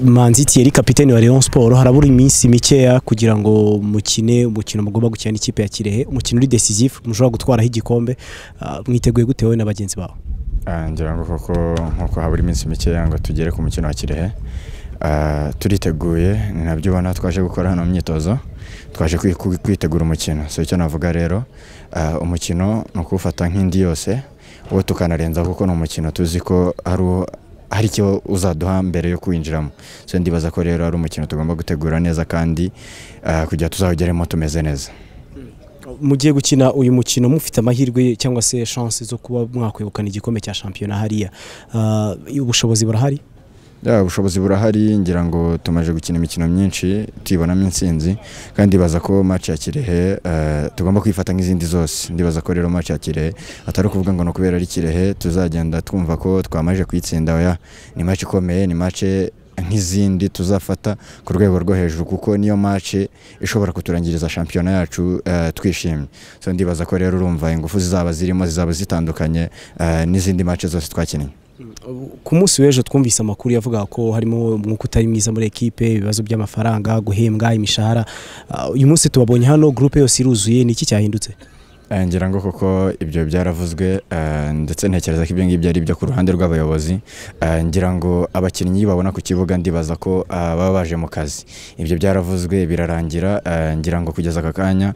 manzi Thierry kapitene wa Rayon Sport harabura iminsi mikeya kugira ngo mukine umukino mugomba gukina n'ikipe ya Kirehe umukino uri decisive mushobora gutwaraho igikombe mwiteguye gute wowe na bagenzi bawe ngira ngo koko nk'uko habura iminsi mikeya ngo tugere ku mukino wa Kirehe turiteguye ni nabyo ubona twaje gukora hano myitozo twaje kwitegura umukino si icyo navuga rero umukino ni ukuwufata nk'indi yose uwo tukanarenza kuko ni umukino tuzi ko hari icyo uzaduha mbere yo kuwinjiramo so ndibaza ko rero ari umukino tugomba gutegura neza kandi kugira tuzawugeremo tumeze neza mugiye gukina uyu mukino mufite amahirwe cyangwa se chance zo kuba mwakwegukana igikombe cya shampiyona hariya ubushobozi burahari ubushobozi burahari ngira ngo tumaze gukina imikino myinshi tubibonamo intsinzi kandi ndibaza ko maci ya kirehe tugomba kwifata nk'izindi zose ndibaza ko rero maci ya kirehe atari ukuvuga ngo ni ukubera ari kirehe tuzagenda twumva ko twamaze kuyitsinda oya ni maci ikomeye ni maci nk'izindi tuzafata ku rwego rwo hejuru kuko niyo mace ishobora kuturangiriza shampiyona yacu twishimye so ndibaza ko rero urumva ingufu zizaba zirimo zizaba zitandukanye n'izindi mace zose twakinnye ku munsi w'ejo twumvise amakuru yavuga ko harimo umwuka utari mwiza muri ekipe ibibazo by'amafaranga guhembwa imishahara uyu munsi tubabonye hano gurupe yose iruzuye ni iki cyahindutse ngira ngo koko ibyo byaravuzwe ndetse ntekereza ko ibyo ngibyo ari ibyo ku ruhande rw'abayobozi ngira ngo abakinnyi babona ku kibuga ndibaza ko baba baje mu kazi ibyo byaravuzwe birarangira ngira ngo kugeza aka kanya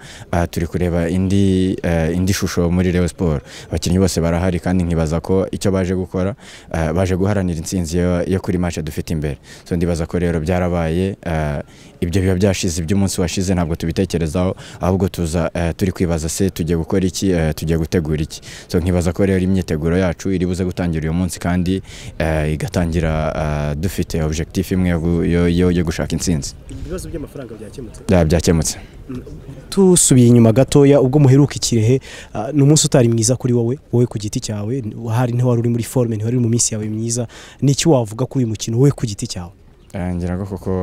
turi kureba indi indi shusho muri Reyo siporo abakinnyi bose barahari kandi nkibaza ko icyo baje gukora baje guharanira intsinzi yo kuri mace dufite imbere so ndibaza ko rero byarabaye ibyo biba byashize iby'umunsi washize ntabwo tubitekerezaho ahubwo tuza turi kwibaza se tugiye gukora gukora iki tugiye gutegura iki so nkibaza ko rero imyiteguro yacu iri buze gutangira uyu munsi kandi igatangira dufite objectif imwe yo gushaka intsinzi ibibazo by'amafaranga byakemutse byakemutse tusubiye inyuma gatoya ubwo muheruka ikirehe ni umunsi utari mwiza kuri wowe wowe ku giti cyawe hari ntiwari uri muri forume ntiwari uri mu minsi yawe myiza n'icyo wavuga kuri uyu mukino wowe ku giti cyawe ngira ngo koko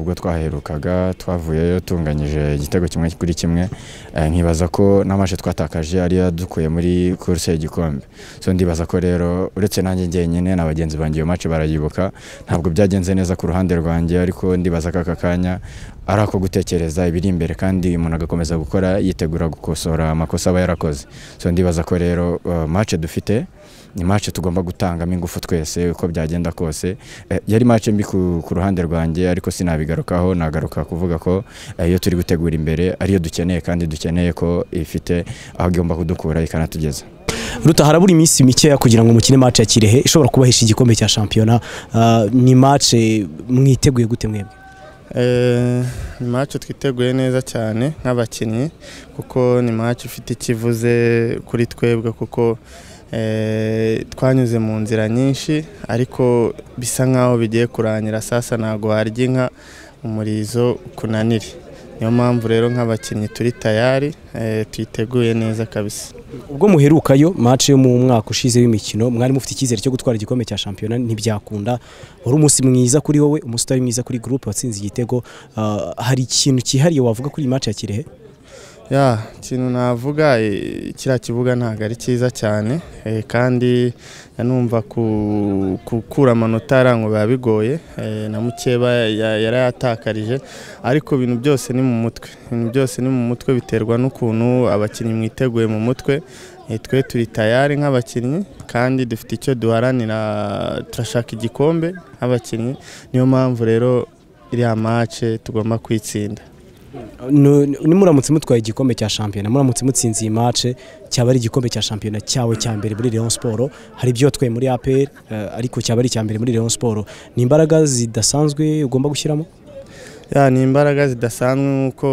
ubwo twaherukaga twavuyeyo tunganyije igitego kimwe kuri kimwe nkibaza ko n'amashe twatakaje ariyo dukuye muri kuruse y'igikombe so ndibaza ko rero uretse nanjye njyenyine na bagenzi banjye iyo mace barayibuka ntabwo byagenze neza ku ruhande rwanjye ariko ndibaza ko aka kanya ari ako gutekereza ibiri imbere kandi umuntu agakomeza gukora yitegura gukosora amakosa aba yarakoze so ndibaza ko rero mace dufite ni mace tugomba gutangamo ingufu twese uko byagenda kose yari mace mbi ku ruhande rwanjye ariko sinabigarukaho nagaruka kuvuga ko iyo turi gutegura imbere ariyo dukeneye kandi dukeneye ko ifite aho igomba kudukura ikanatugeza ruta harabura iminsi mikeya kugira ngo mukine mace ya kirehe ishobora kubahesha igikombe cya shampiyona ni mace mwiteguye gute mwebwe ni mace twiteguye neza cyane nk'abakinnyi kuko ni mace ifite ikivuze kuri twebwe kuko twanyuze mu nzira nyinshi ariko bisa nk'aho bigiye kurangira sasa ntabwo warya inka umurizo ukunanire niyo mpamvu rero nk'abakinnyi turi tayari tuyiteguye neza kabisa ubwo muherukayo mace yo mu mwaka ushize w'imikino mwari mufite icyizere cyo gutwara igikombe cya shampiyona ntibyakunda wari umunsi mwiza kuri wowe umunsi utari mwiza kuri gurupe watsinze igitego hari ikintu cyihariye wavuga kuri iyi mace ya kirehe ya ikintu navuga kiriya kibuga ntabwo ari cyiza cyane kandi numva gukura amanota arango biba bigoye na mukeba yarayatakarije ariko ibintu byose ni mu mutwe ibintu byose ni mu mutwe biterwa n'ukuntu abakinnyi mwiteguye mu mutwe twe turi tayari nk'abakinnyi kandi dufite icyo duharanira turashaka igikombe nk'abakinnyi niyo mpamvu rero iriya mace tugomba kwitsinda nimuramutse mutwaye igikombe cya shampiyona muramutse mutsinze iyi mace cyaba ari igikombe cya shampiyona cyawe cya mbere muri Rayon Sport hari ibyo watwaye muri APR ariko cyaba ari icya mbere muri Rayon Sport ni imbaraga zidasanzwe ugomba gushyiramo ni imbaraga zidasanzwe nk'uko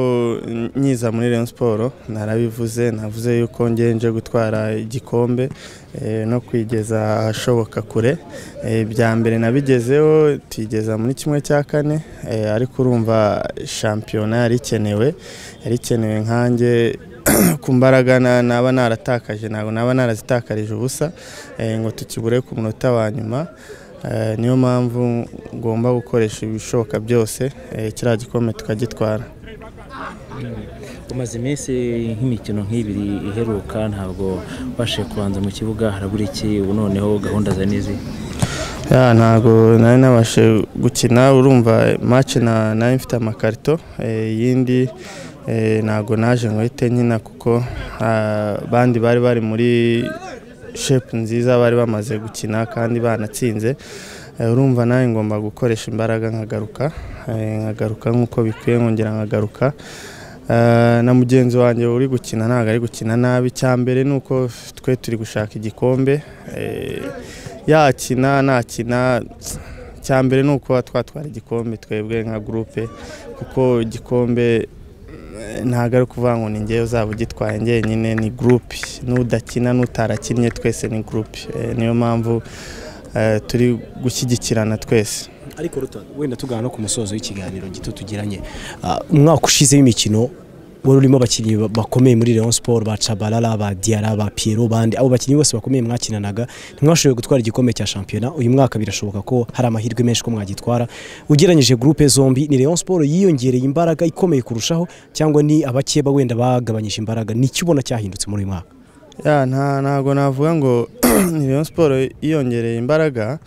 nyiza muri Rayon Sport narabivuze navuze yuko ngenje gutwara igikombe no kwigeza ahashoboka kure bya mbere nabigezeho tuyigeza muri kimwe cya kane ariko urumva shampiyona yari ikenewe yari ikenewe nkange ku mbaraga naba naratakaje ntabwo naba narazitakarije ubusa ngo tukibure ku munota wa nyuma niyo mpamvu ngomba gukoresha ibishoboka byose kiriya gikombe tukagitwara umaze iminsi nk'imikino nk'ibiri iheruka ntabwo ubashe kubanza mu kibuga harabura iki ubu noneho gahunda za n'izi Ya, ntabwo nari nabashe gukina urumva match na nari mfite amakarito eh, iyindi eh, ntabwo naje ngo hite nkina kuko ah, bandi bari bari muri shape nziza bari bamaze gukina kandi banatsinze Eh, urumva nawe ngomba gukoresha imbaraga nkagaruka eh, nkagaruka nk'uko bikwiye nkongera nkagaruka Eh, na mugenzi wanjye uri gukina ntabwo ari gukina nabi icya mbere ni uko twe turi gushaka igikombe eh, yakina nakina icya mbere ni ukuba twatwara igikombe twebwe nka gurupe kuko igikombe eh, ntabwo ari ukuvuga ngo ni ngewe uzaba ugitwaye njyenyine ni gurupe n'udakina n'utarakinnye twese ni gurupe Eh, niyo mpamvu eh, turi gushyigikirana twese ariko Ruta, wenda tugana no ku musozo w'ikiganiro gito tugiranye Ah, umwaka ushize w'imikino wari urimo abakinnyi ba- bakomeye muri Rayon Sport ba Chabalala ba Diarra ba Pierrot bandi abo bakinnyi bose bakomeye mwakinanaga ntimwashoboye gutwara igikombe cya shampiyona uyu mwaka birashoboka ko hari amahirwe menshi ko mwagitwara ugereranyije groupe zombi ni Rayon Sport yiyongereye imbaraga ikomeye kurushaho cyangwa ni abakeba wenda bagabanyije imbaraga nicyo ubona cyahindutse muri uyu mwaka Ya, nta ntabwo navuga ngo ni Rayon siporo yiyongereye imbaraga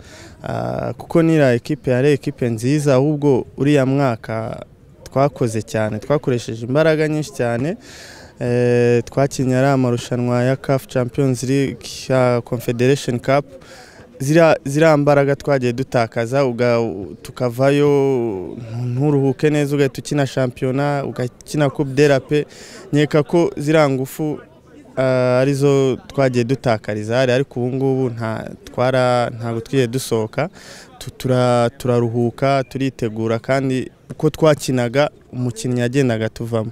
ah, kuko n'iriya ekipe yari ekipe nziza ahubwo uriya mwaka twakoze cyane twakoresheje imbaraga nyinshi cyane Eh, twakinnye ari amarushanwa ya CAF Champions League ya Confederation Cup ziriya ziriya mbaraga twagiye dutakaza uga- tukavayo nturuhuke neza ugahita ukina shampiyona ugakina coupe derape nkeka ko ziriya ngufu ah, arizo twagiye dutakariza hari ariko ubu ngubu nta twara ntabwo twigiye dusohoka Tu- tura- turaruhuka turitegura kandi uko twakinaga umukinnyi yagendaga tuvamo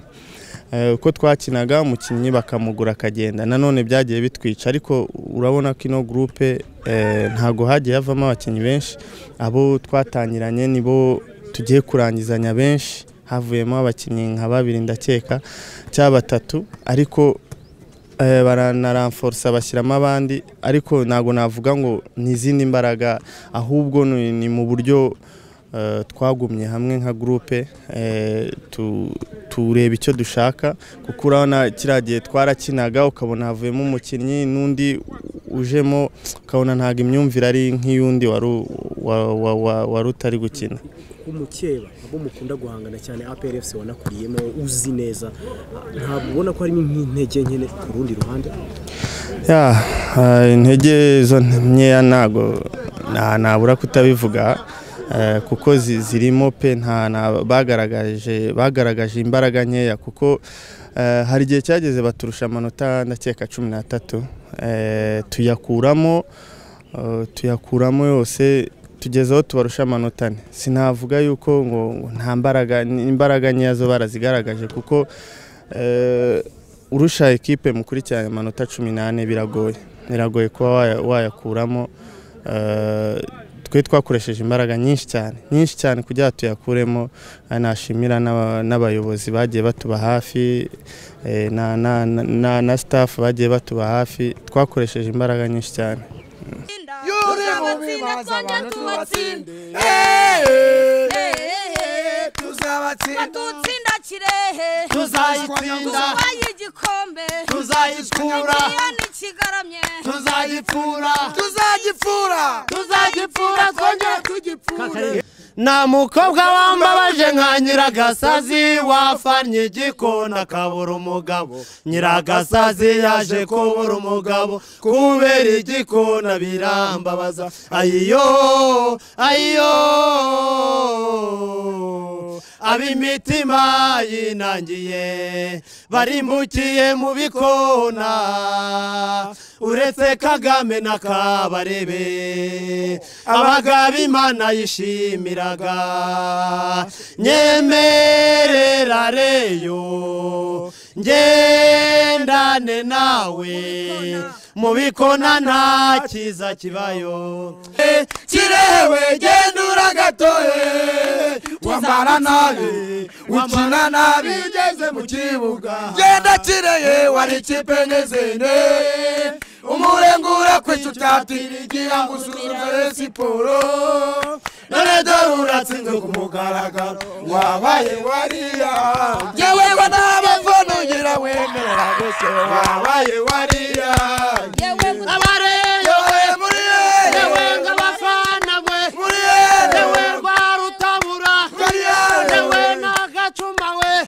Eh, uko twakinaga umukinnyi bakamugura akagenda nanone byagiye bitwica ariko urabona ko ino gurupe eh, ntago hagiye havamo abakinnyi benshi abo twatangiranye nibo tugiye kurangizanya benshi havuyemo abakinnyi nka babiri ndakeka cyangwa batatu ariko eh, baranaramforsa bashyiramo abandi ariko ntabwo navuga ngo ni izindi mbaraga ahubwo ni ni mu buryo eh, twagumye hamwe nka gurupe eh, tu- tureba icyo dushaka kuko urabona kiriya gihe twarakinaga ukabona havuyemo umukinnyi n'undi ujemo ukabona ntabwo imyumvire ari nk'iy'undi wari u- wa- wa- wa- wari utari gukina umukeba abo mukunda guhangana cyane APR FC wanakuriyemo uzi neza ntabwo ubona ko harimo nk'intege nke ku rundi ruhande ya eh, intege zo nkeya ntabwo nta- nabura kutabivuga eh, kuko zi- zirimo pe nta nta- bagaragaje bagaragaje imbaraga nkeya kuko eh, hari igihe cyageze baturusha amanota ndakeka cumi n'atatu eh, tuyakuramo eh, tuyakuramo yose tugeze aho tubarusha amanota ane sinavuga yuko ngo ngo nta mbaraga ni- imbaraga nkeya zo barazigaragaje kuko eh, urusha ekipe mukurikiranye amanota cumi n'ane biragoye biragoye kuba waya- wayakuramo Eh, twe twakoresheje imbaraga nyinshi cyane nyinshi cyane kugira ngo tuyakuremo Eh, nashimira n'aba- n'abayobozi bagiye batuba hafi eh, na, na, na, na, na staff bagiye batuba hafi twakoresheje imbaraga nyinshi cyane Yure mubi baza abantu tubatsinde tuzabatsinda batutsinda kirehe tuzayitsinda tubaye igikombe tuzayikura miliyoni kigaramye tuzayipfura tuzagipfura tuzagipfura twongere tugipfure nta mukobwa wambabaje nka nyiragasazi wafanye igikona akabura umugabo nyiragasazi yaje kubura umugabo kubera igikona birambabaza ayiyo ayiyo ab'imitima yinangiye barimbukiye mu bikona uretse kagame na kabarebe abagaba imana yishimiraga nyemerera reyo ngendane nawe mu bikona nta cyiza kibayo kirewe genda uragatoye wambara nabi ukina nabi iyo ugeze mu kibuga genda kireye wari ikipe nezene umurengura kwica utatirigira ngo usuzumere siporo none dore uratsinze ku mugaragaro wabaye wariya yewe ngo ntabafana ugira wemerera gusa wabaye wariya yewe abari